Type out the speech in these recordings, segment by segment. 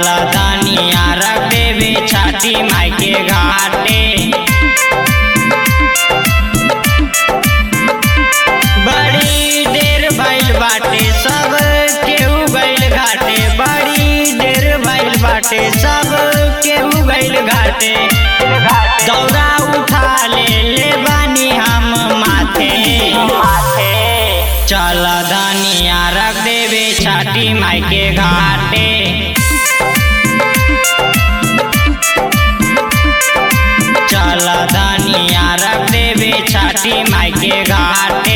चल दानिया रख देवे छाती माई के घाटे बड़ी देर भइल बाटे सब केहू गइल घाटे बड़ी देर भइल बाटे सब केहू गइल घाटे दौरा उठा ले ले बानी हम माथे चल धनिया रख देवे छाती माई के घाटे चल धनिया रख देवे छाती माई के घाटे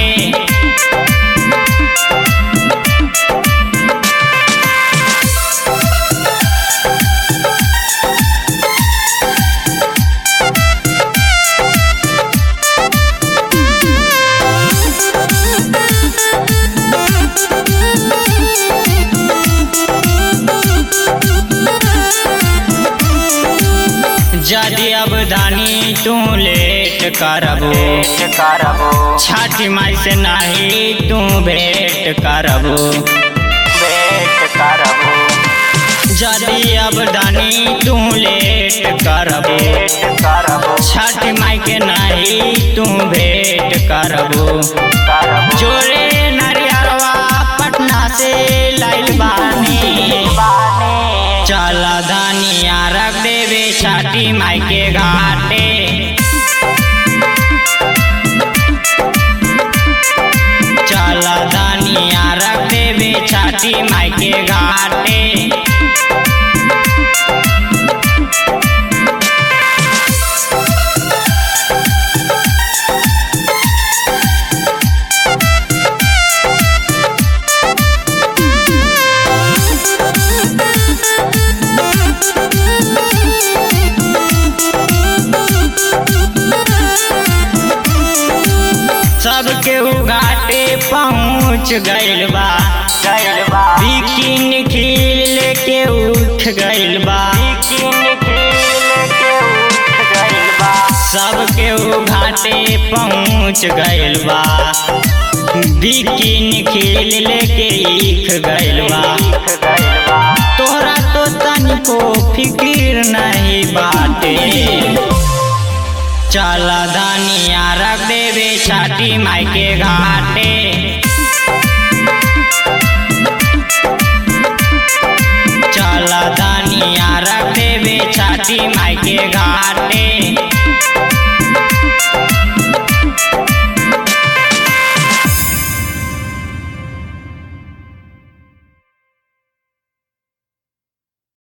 यदि अब दानी तू लेट करबो करबो छाती माई से नहीं तू भेंट करबो वेट करबो यदि अब दानी तू लेट करबो वेट करबो छठ माई के नहीं तू भेंट करबो करबो जोरे नरियरवा पटना से लाइल बानी बाने चल धनिया रख देवे छाती माई के घाटे चल धनिया रख देवे छाती माई के घाटे सब केहू घाटे पहुँच गइल बा गइल बा बिकिन खिल के उठ गइल बा किन खिल के उठ गइल बा सब केहू घाटे पहुँच गइल बा बिकिन खिल लेके ईख गइल बा उठ गइल बा तोहरा तो तनिको फिकिर नहीं बाटे चल धनिया रख देवे छाती माई के घाटे